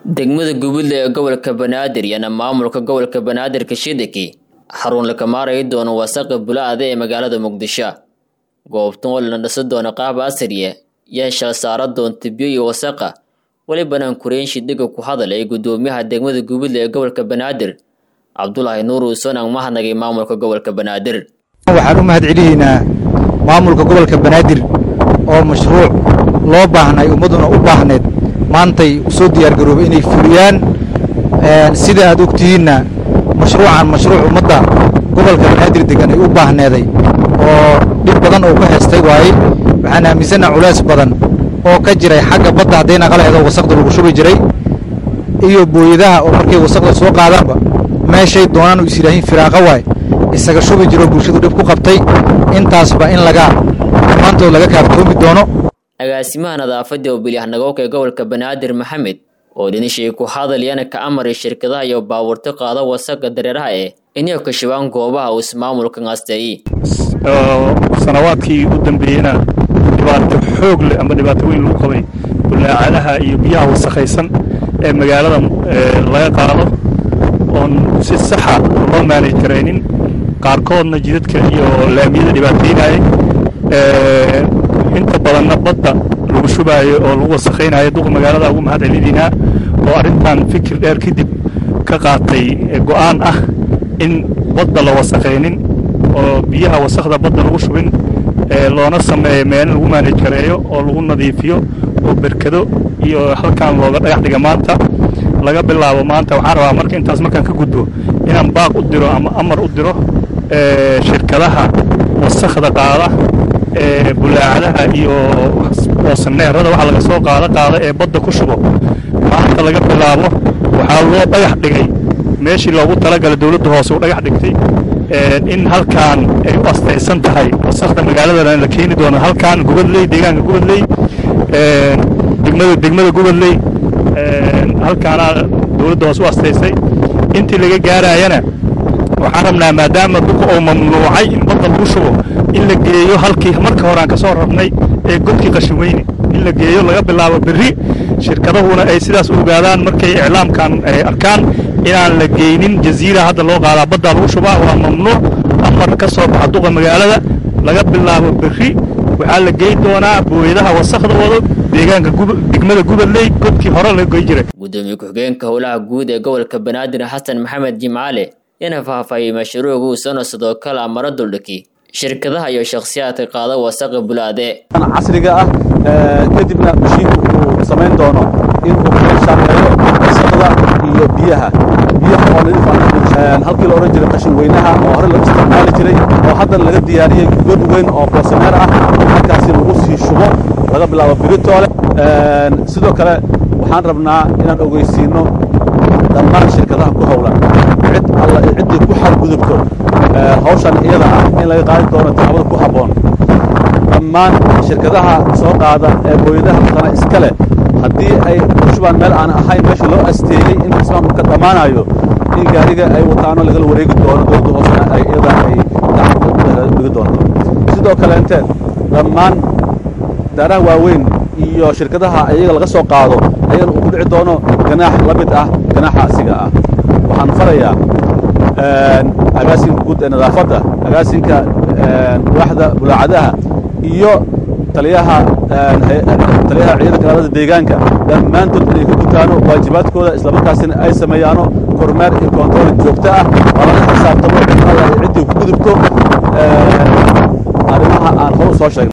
degmada gubudle ee gobolka banaadir iyana maamulka gobolka banaadir kashidiki xarun la kamaarayi doono wasaqa bula-ada ee magaalada muqdisho goobtan oo lana dhisa doono qaab asriya yaa shal saara doonta biyo iyo wasaqa welibana kureyn shidhiga ku hadal ee gudoomiyaha degmada gubudle ee gobolka banaadir cabdulaahi nuur uuson aan mahadnagay maamulka gobolka banaadir waxaan u mahad celiyeynaa maamulka gobolka banaadir oo mashruuc loo baahnay ummadduna u baahneed maantay usoo diyaargaroobay inay fuliyaan sida aad ogtihiinna mashruucan mashruuc ummadda gobolka banaadir degan ay u baahneeday oo dhib badan oo ku heestay waaye waxaan aaminsannaha culays badan oo ka jiray xagga badda hadday naqalaheedo wasaqda lagu shubi jiray iyo booyadaha oo markay wasaqda soo qaadaanba meeshay doonaan u is yidhaahiin firaaqa waay isaga shubi jiroo bulshadu dhib ku qabtay intaasba in laga dhammaantood laga kaaftoomi doono agaasimaha nadaafadda oo bilyahnagowka ee gobolka banaadir maxamed oo dhinishay ku hadaliyana ka amaray shirkadaha iyo baabuurta qaada wasaqa dareeraha eh inay kashabaan goobaha uu ismaamulkan asteeyey sanawaadkii u dambeeyeyna dhibaato xoog leh ama dhibaato weyn lagu qabay bulaacadaha iyo biyaha wasakhaysan ee magaalada laga qaado oon si saxa loo maanay karaynin qaarkoodna jidadka iyo laamiyada dhibaataynayay inta badanna badda lagu shubaayo oo lagu wasakhaynayo duqa magaalada ugu mahad celinaynaa oo arrintan fikir dheer kadib ka qaatay go'aan ah in badda la wasakhaynin oo biyaha wasakhda badda lagu shubin loona sameeyo meel lagu maanaj kareeyo oo lagu nadiifiyo oo berkado iyo halkan looga dhagax dhiga maanta laga bilaabo maanta waxaan rabaa marka intaas markaan ka gudbo inaan baaq u diro ama amar u diro shirkadaha wasakhda qaada ee bulaacadaha iyo boosaneerada waxa laga soo qaada qaada ee badda ku shubo maanta laga bilaabo waxaa loo dhagax dhigay meeshii loogu talagalay dowladda hoose u dhagax dhigtay in halkaan ay u astaysan tahay wasakhda magaaladana la keeni doono halkaan gubadley deegaanka gubadley degmada degmada gubadley halkaana dowladda hoose u astaysay intii laga gaarayana waxaan rabnaa maadaama duqa oo mamnuucay in badda lagu shubo in la geeyo halkii marka hore aan ka soo rarnay ee godkii qashinweyne in la geeyo laga bilaabo berri shirkadahuna ay sidaas u ogaadaan markay iclaamkan ay arkaan inaan la geynin jaziira hadda loo qaadaa baddaa lagu shubaa waa mamnuuc amar ka soo baxa duqa magaalada laga bilaabo berri waxaa la geyn doonaa booyadaha wasakhda wado deegaanka degmada gubadley godkii hore la goy jiray gudoomiye ku-xigeenka howlaha guud ee gobolka banaadir xasan maxamed jimcaale yana faahfaahiyey mashruuca uusano sidoo kale amaro duldhiki shirkadaha iyo shakhsiyaadka qaada wasaqa bulaade casriga ah kadibna mashiinku uu samayn doono inuu shaqeeyo wasaqda iyo biyaha biyaha oo nadiif ah halkii la odhan jiray qashin weynaha oo hore lagu isticmaali jiray oo haddana laga diyaariyey god weyn oo boosaneer ah halkaasi lagu sii shubo laga bilaabo biritoole sidoo kale waxaan rabnaa inaan ogeysiinno dhammaan shirkadaha ku howlan cid alla ciddii ku xadgudubto hawshan iyada ah in laga qaadi doono taxabada ku habboon dhammaan shirkadaha soo qaada ee booyadaha matana iska leh haddii ay shubaan meel aan ahayn meesha loo asteeyey in ismaamulka dhammaanayo in gaariga ay wataano lagala wareegi doono dowladda hoosena ay iyada ay gacanta dhigi doonto sidoo kale intee dhammaan daaraha waaweyn iyo shirkadaha iyaga laga soo qaado ayagana uu ku dhici doono ganaax la mid ah ganaaxa asiga ah waxaan farayaa agaasinka guud ee nadaafadda agaasinka waaxda bulaacadaha iyo taliyaha taliyaha ciidada kalaalada deegaanka dhammaantood inay ku gutaano waajibaadkooda islamarkaasina ay sameeyaano kormeer iyo koontarool joogto ah waa laga xisaabtamo ciddii ku gudubto arrimaha aan hor u soo sheegnay